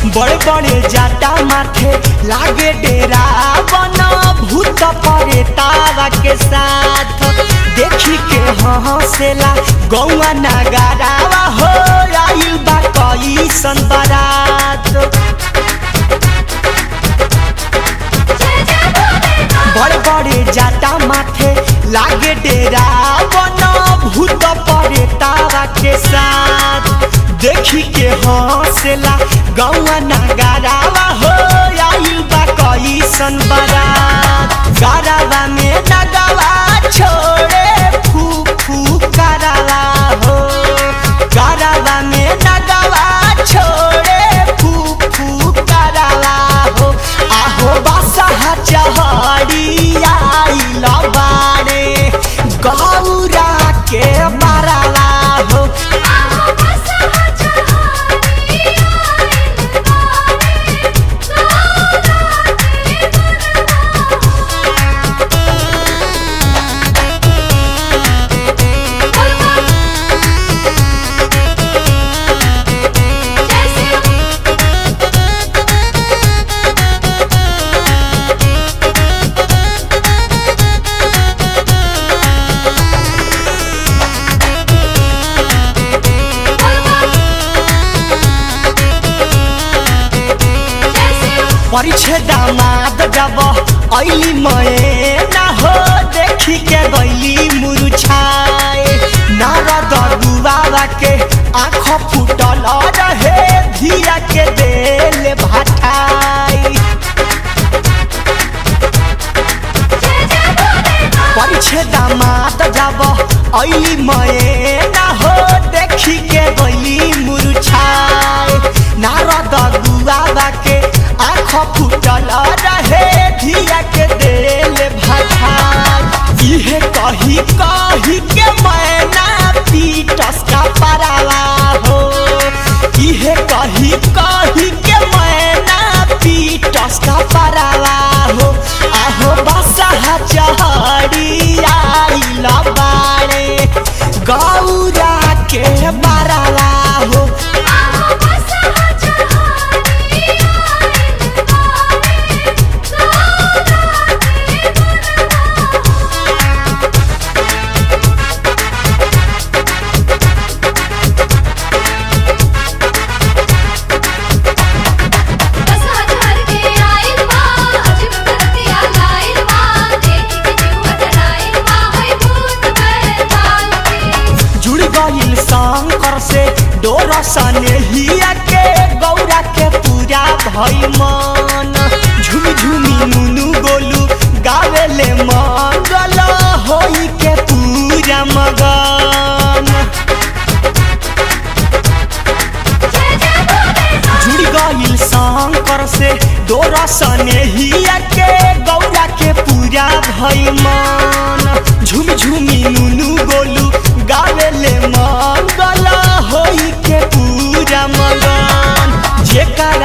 बड़े बड़े जाटा माथे लागे डेरा बना भूत परे तारा के साथ देखी के हंसेला गौआ नगारावा हो आइल बा कई सन बारात बड़े बड़े जाटा माथे लागे डेरा बना भूत परे तारा के साथ देखी के हंसेला गौआ नगारावा हो आइल बा कई सन बारात गारावा में नगावा छोड़े फू फू करावा हो गारावा में नगावा छोड़े फू फू करावा हो आहो बासा चहड़ी आइल बाड़े गौरा के मारावा हो परिछे दामाद जब ऐली मए ना हो देखी के गैली मुरुछाए नारद बाबा के आँख फूटल रहे धिया के देल भाटाई परिछे दामाद जब ऐली मए ना हो देखी के गैली मुरुछाए नारद बाबा के आँख फूटल रहे धिया के देल भाई इहे कही कही के मैना पीटस का paraवा हो इहे कही कही के मैना पीटस का paraवा हो आहो बसा चहड़ी आइल बाड़े गौरा के मारावा हो जुड़ गईल शंकर से डोर सने हिया के गौरा के पूरा भई मन झुमी झुमी नुनु गोलू गावेले मंगल होई के पूरा मगन जुड़ गईल शंकर से डोर सने हिया के गौरा के पूरा भई मन झुमी झुमी नुनु गोलू गावेले मंगल होई के पूरा मगन जेकर